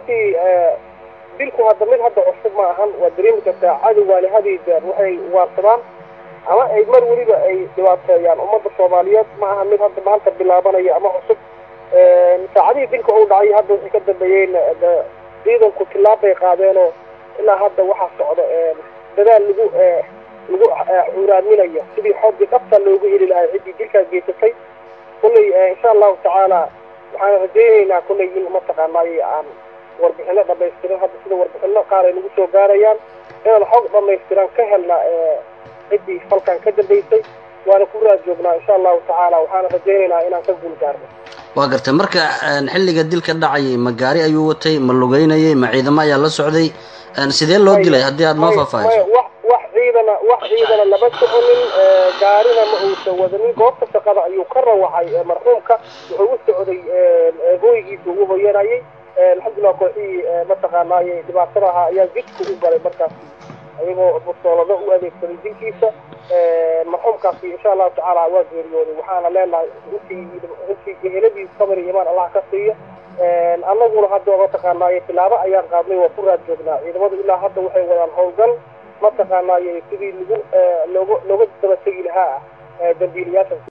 runtii dilku hadda mid hadda cusub ma ahan waa dareemi kartaa cadowgaani hadiy jeer waxay waarsadaan ama ay mar weliba ay dhibaateeyaan ummadda soomaaliyeed ma aha mid hadda maanta bilaabanaya ama cusub saacadihii dilka uu dhacay hadda waxay ka dambeeyeen ciidanku tilaab bay qaadeenoo ilaa hadda waxaa socda dadaal lagu lagu cuuraaminayo sidii xoogii dhabta loogu heli lahaa ciddii dilkaas geysatay kulley insha allahu tacaala waxaan rajaynaynaa kulley in mataqaanaaye aan warbixino dhamaystiran hadda sida warbixino qaar ay nagu soo gaarayaan inaan xoog dhamaystiran ka helna ciddii falkan ka dambaysay waana ku raad joognaa insha allahu tacaala waxaana rajaynaynaa inaan ka guul gaarno waa gartay marka xilliga dilka dhacayay ma gaari ayuu watay ma lugeynayay ma ciidamo ayaa la socday sidee loo dilay haddii aada noo faahfaahiso wax wax ciidana wax ciidana lama soconin gaarina ma uusan wadanin goobta shaqada ayuu ka rawaxay marxuumka wuxuu u socday hooygiisa ugu hoyanayay alxamdulilah kooxihii mataqaanaaye dhibaatada ahaa ayaa jidka u galay markaasi ayagoo bustoolado u adeegsaday dilkiisa marxuumkaasi insha allahu tacaala waa geeriyooday waxaana leenahay intii intii geheladiisa sabir iyo imaan allah ka siiya annaguna hadda mataqaanaaye tilaabo ayaan qaadnay waa ku raad joognaa ciidamadu ilaa hadda waxay wadaan howlgal mataqaanaaye sidii lagu looga looga daba tegi lahaa dambiilayaasha